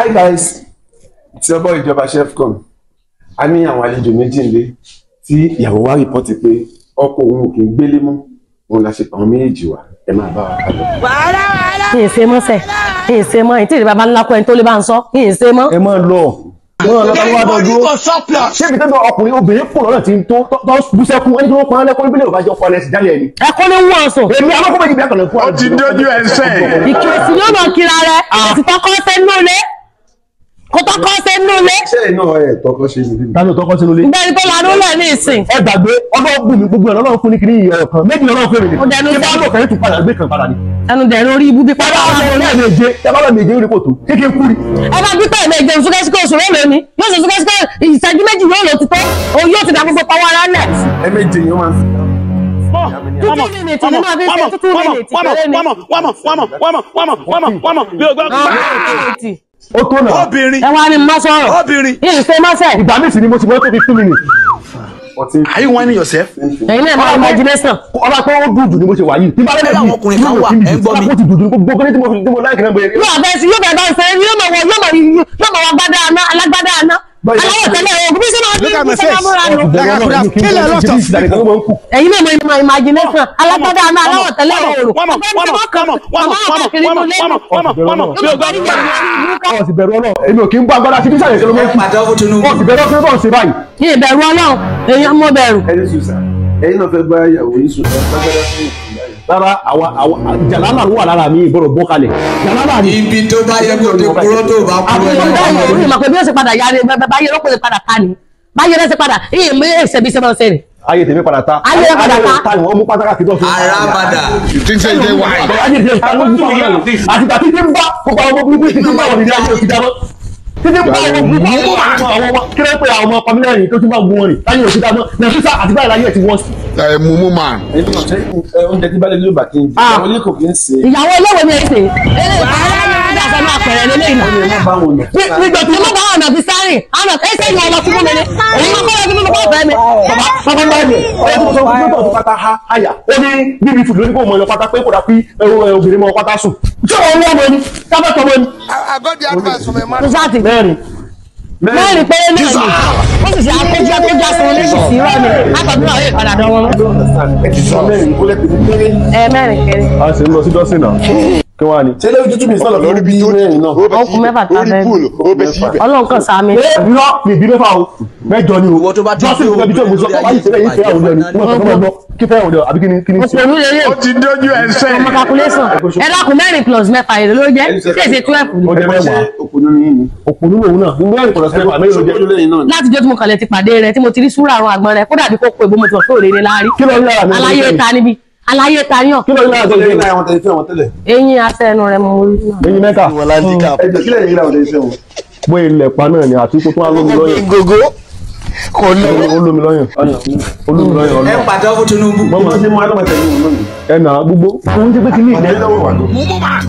Hi guys, tí ọbọ̀ ìjọba Chefcom, a ní àwọn àlejò méjì nílé tí ìyàwó wa rìpọ́tì pé ọkọ òun ò kì í gbélé mọ́, òun la ṣe pa àwọn méjèèjì wá, ẹ máa bá wa ká lọ. kì í ṣe mọ́ sẹ̀ kì í ṣe mọ́ èyí tí ìdí bàbá ńlá kọ́ ẹni tó lè bá ń sọ kì í ṣe mọ́. ẹ máa lọ wọn lọ bá wà dọdún ṣé ibi tẹ́lẹ̀ ọkùnrin obìnrin kò lọ́nà tí ń tó tó bú sẹ́kún ẹni tó ń pọn lẹ́kọ́ níbílẹ̀ òbájọ́ ọkọ ẹ̀ sì jálẹ̀ ẹni. ẹ kọ́ ló ń wọ̀ ọ̀sùn. èmi alákọ̀ọ́ méjì bí akọ̀lẹ̀ fún ó ti dójú ẹsẹ̀. ìkìrìsì yóò mọ̀ kíra rẹ̀ àti tọkọ ṣe ń nulẹ̀ kó tọkọ ṣe ń nulẹ̀. Iṣẹ́ iná ẹ̀ tọkọ ṣe ní bíbí. tani tọkọ sínú ilé. ìgbẹ́ni tó lanú lẹ̀ ní ìsìn. ẹ gbàgbé ọlọ́run bùnmi gbogbo ẹ̀ lọ́run fún ní kiri ìyẹn ọ̀kan méjì lọ́run fún mi Ó dẹnu ní bá sẹ́yìn. lò kẹ́yìn tún padà gbé kan padà ni. ẹnu dẹ̀rù orí ibú bí bàbá pátá ọmọ ọmọ méje ẹ bá bá méje orí kòtò kékeré kúri. ẹ bá gbígbà ìmẹ̀jẹ̀ súkẹ́síkẹ́ oṣù mélòó ni yóò ṣe súkẹ́síkẹ́ ìṣẹ́jú méjì yóò lò ti tó òun yóò ti dà gbogbo pàwọ́ ara lẹ̀. Ẹ méje yẹn máa ń fi. tútù mìnìtì ni máa fi ṣe tútù mìnìtì péré ni. ó tó náà obìnrin ẹ wá ní má sọ̀rọ̀ obìnrin yìí ṣe má sẹ̀ ìgbà míì sì ni mo ti mọ́ tó fi two minutes. Ọtí are you whining yourself. ẹ̀yin náà máa imagination. ọba pé ó dùn jù ni mo ṣe wà yìí. tí bá lẹ́lẹ́ Àwọn ọkùnrin kan wà, ẹ ń gbọ́ mi. ó ti dùn jù ní gbogbo kí ni tí mo fi tí mo láìkì náà bẹ̀rẹ̀. yóò bẹ sí yóò bẹ bá ń sẹ yóò mọ wọ yóò mọ yóò mọ wọ gbádá àná alágbádá àná aláwọ̀ tẹ́lẹ̀ ogun bí sọ́nà Look at my bí sọ́nà face. múra nù. Like I could have killed a lot of people. ẹ̀yin náà mọ ìmọ̀ imagination alágbádá àná aláwọ̀ tẹ́lẹ̀ òòrùn. ọ̀ sì bẹ̀rù ọlọ́run èmi ò kí ń bọ́ agbára sí bísàlẹ̀ ìṣẹ́lẹ̀ mọ́ pàtàkì Tinubu. ọ̀ sì bẹ̀rù ọkùnrin tó ń ṣe báyìí. ní ìbẹ̀rù ọlọ́run èèyàn mọ bẹ̀rù. ẹni sùn sá. Ẹyin náà fẹ́ gbá ìyàwó yín sùn. Ẹ gbàgbọ́dá fún ìyá yẹn. rárá àwa àwa jàlálà ló wà lára mi ìbọ̀rọ̀ bọ́ kalẹ̀ jàlálà ni. ibi tó bá yẹ kó dé kúrò tó bá kúrò àwọn ní ọmọ ọmọ ìlú rẹ. ìmọ̀ pé bí ó ṣe padà yára báyé ló pè padà ká ni báyé ló ṣe padà ìyè mi èsè bí ṣe máa ń ṣe rè. ayé tèmi padà ta Ayé rẹ̀ padà ta. ta ni wọ́n mú pátákà kí tó fi. arábàdà. you think say you dey wise. ayé tèmi ta ló ń bọ̀ yẹn àti tàbí tí ń bá gbogbo àwọn ọmọ burúkú títí ń bá wọn nílé ayé òsì dáná títí ń bá àwọn ọmọ burúkú àwọn ọmọ ọmọ kí ló ń pè àwọn ọmọ pàmílẹ̀ yìí tó ti bá gun wọn rìn láyé òsì dáná nàfíìsà àti báyìí láyé ẹ̀ ti wọ́n sí. ẹ mumu man. Ẹyin náà ṣe ẹ, oúnjẹ tí bá lè lóò bá kí n jẹ. Ah. Àwọn ilé kò kí ń ṣe. ìyàwó olówó ni èsè ìdásẹ́ máa pẹ̀rẹ̀ lélẹ́ ìlà. Ẹ má bá wọn lọ. nígbà tí mo bá ọ̀nà fi sáré ọ̀nà ẹsẹ̀ ìlú ọ̀nà fún mi ni èyí máa kọ́ra fún mi kọ́ fẹ́ mi. bàbá bàbá bá mi ọ̀rẹ́ tó sọ fún mi tó pátá ha àyà ó ní bíbí fùdù lórí kò mọ ọyọ pátá pé kò dà pé obìnrin mọ pátá sùn. ṣé wọn wọ́n mọ ni sábẹ́ tọmọ ni. I got the advice from a man. tó sáàtì mẹ́rin mẹ́rin péré náà ni ó sì ṣe akójú akójú aṣọ oníṣì sí rọ ni látọ̀dún náà yóò padà dán wọn. Ẹ ti sọ mẹ́rin kó lẹ́pẹ̀ ní péré. ẹ mẹ́rin kéré a sì ń lọ sí dọ́sìn náà kí wọ́n á ní. Ṣé lórí tútù mi sọ̀rọ̀ lórí bí mẹ́rin náà? ọkùn mẹ́fà tá a bẹ́ẹ̀ ọlọ́run kan sàmì. irọ́ mi ìbí mẹ́fà o mẹ́jọ ni o Owó tó bá ti jọ́sìn ìfẹ́ bí tó gbèsè ọkọ̀ báyìí ṣẹlẹ̀ yìí fẹ́ àwọn ọ̀dọ́ ni wọ́n sọ fún ọgbọ́n kí fẹ́ àwọn ọ̀dọ́ àbí kí ni kí ni ṣe. òpònú lélẹ̀ ó ti dójú ẹsẹ̀. ọmọ calculation ẹ dákun mẹ́rin plus mẹ́fà èrè ló jẹ́ tí èsì twelve ni. ó jẹ Ṣé mẹ́wàá òpònú ni yín ni? òpònú lòun náà nígbà yẹn kọ̀ọ̀sẹ̀ mẹ́fà mẹ́rin ló jẹ́. lẹ́yìn náà ni. láti jọ́ tí mo kàlẹ̀ ti pàdé rẹ tí mo ti rí súrà àrùn àgbọn rẹ kódà bí kò pé bó mo ti wọ̀ sóòrè ní láàrí. kí ló ń lára mi. aláyé ta níbi aláyé ta yàn kí ló ń lára Ṣé lẹ́yìn mi. náà àwọn tẹ̀lé fẹ́ wọn tẹ́lẹ̀? eyín asẹ́nu rẹ mo rí náà. eyín mẹ́ta Ẹ jẹ́ kílẹ̀ yìí làwọn tẹ̀lé fẹ́ wọn. bóyá ilẹ̀ pa náà ni àtúkò tó wà lómi lọ́yàn gogo. kò ní. olómi lọ́yàn olómi lọ́yàn ẹ ọlọ́run. pàtàkì Tinubu. Mọ́mọ́ ṣe mú adọ́mọ tẹ̀lé wọn lónìí. ẹnà gbogbo ohun tí pé kí ní ìdẹ́ Ẹ lọ́wọ́ wà lọ. mumu man.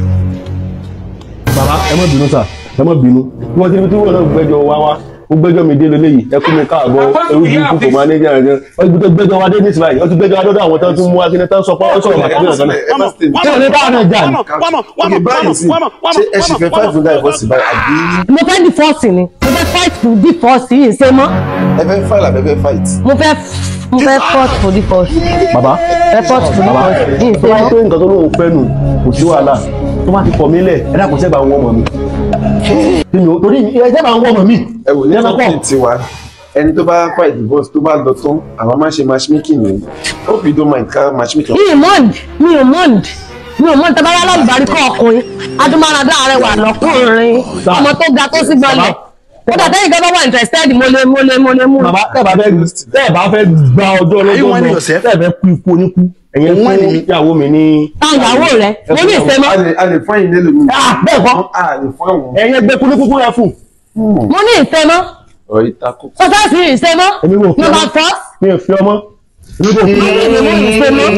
bàbá ẹ má bínú sà ẹ má bínú bí wọ́n ti ní tí wọ́n náà gbẹ́jọ́ wá wá ó gbẹ́jọ́ mi dé lélẹ́yìí ẹ kú mi káàbọ̀ ewu bí kúkú máa ní jẹ́ àjẹ́ ó ti gbẹ́jọ́ wa dé ní ìsìláyìí ó ti gbẹ́jọ́ wa dọ́dọ̀ àwọn tán tún mú akíní tán sọ pé ó sọ̀rọ̀ màtí náà sọ́nà Ẹ má stay. kí wọ́n ní báwọn náà jà ní. Òkè báyìí sí. Ṣé ẹ sì fẹ́ five hundred ẹ̀fọ́ sí báyìí àbí mo fẹ́ divorce ni mo fẹ́ fight for divorce yìí ṣe mọ́ ẹ fẹ́ file àbẹ́ fẹ́ fight? mo fẹ́ mo fẹ́ fought for divorce bàbá fẹ́ fought for bàbá divorce yìí tó ṣe bá mọ́. pé nǹkan tó lóun fẹ́ nù kò sí wàhálà tó bá ti kọ̀ mí lẹ̀ ẹ dákun sẹ́gbà àwọn ọmọ mi. Kí ni o- torí ẹ sẹ́gbà àwọn ọmọ mi. Ẹ wò ní Ẹ má pọ̀. kọ́ńtì tiwa. Ẹni tó bá file divorce tó bá lọ tán, àwọn máa ń ṣe matchmaking ni. Hope you don't mind ká matchmaking. mi ò mọ̀nd mi ò mọ̀nd mi ò mọ̀nd tẹ́bá yálà ìbárí kọ́ ọkùnrin adúmáradá rẹ̀ wà lọ́kùnrin Sir. ọmọ tó ga tó sí gbọ́lẹ̀ kódà tẹ́yìn kan bá wà interested mo lè mo lè mo lè mú. bàbá tẹ́ bá fẹ́ tẹ́ bá fẹ́ gba ọjọ́ Are you lọ́jọ́ whining lọ yourself? tẹ́ bẹ́ kú ikú oníkú ẹ̀yẹn Òun fún whining mi. ìyàwó mi ní. táwọn ìyàwó rẹ mo ní ìfẹ́ mọ́ A lè a lè fún ẹ̀yin nílùú mi. Ah, bẹ́ẹ̀ kọ́ A lè fún àwọn. ẹ̀yẹn gbé kúlúkúlú rẹ fún. mo ní ìfẹ́ mọ́ Ọ̀rọ̀ ìtakò. sọ́sẹ́sì ìfẹ́ mọ́ Èmi kò fẹ́ number mọ́. four mi ò fi ọmọ. èmi kò fi mo ní ìfẹ́ mọ́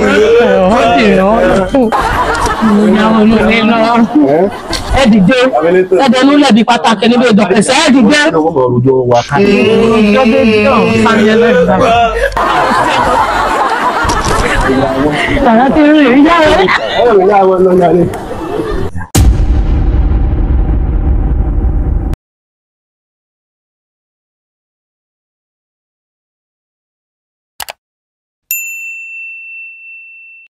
ìyàwó olóore lọ ẹ dìde ẹ dẹnu lẹbi pàtàkì níbi ìdọ̀pẹ̀sẹ̀ ẹ dìde. ọmọ òrùjọ wà ká. Yàrá ti rí ìyá rẹ̀. ẹ̀rọ ìyá wọn lọ yàrá.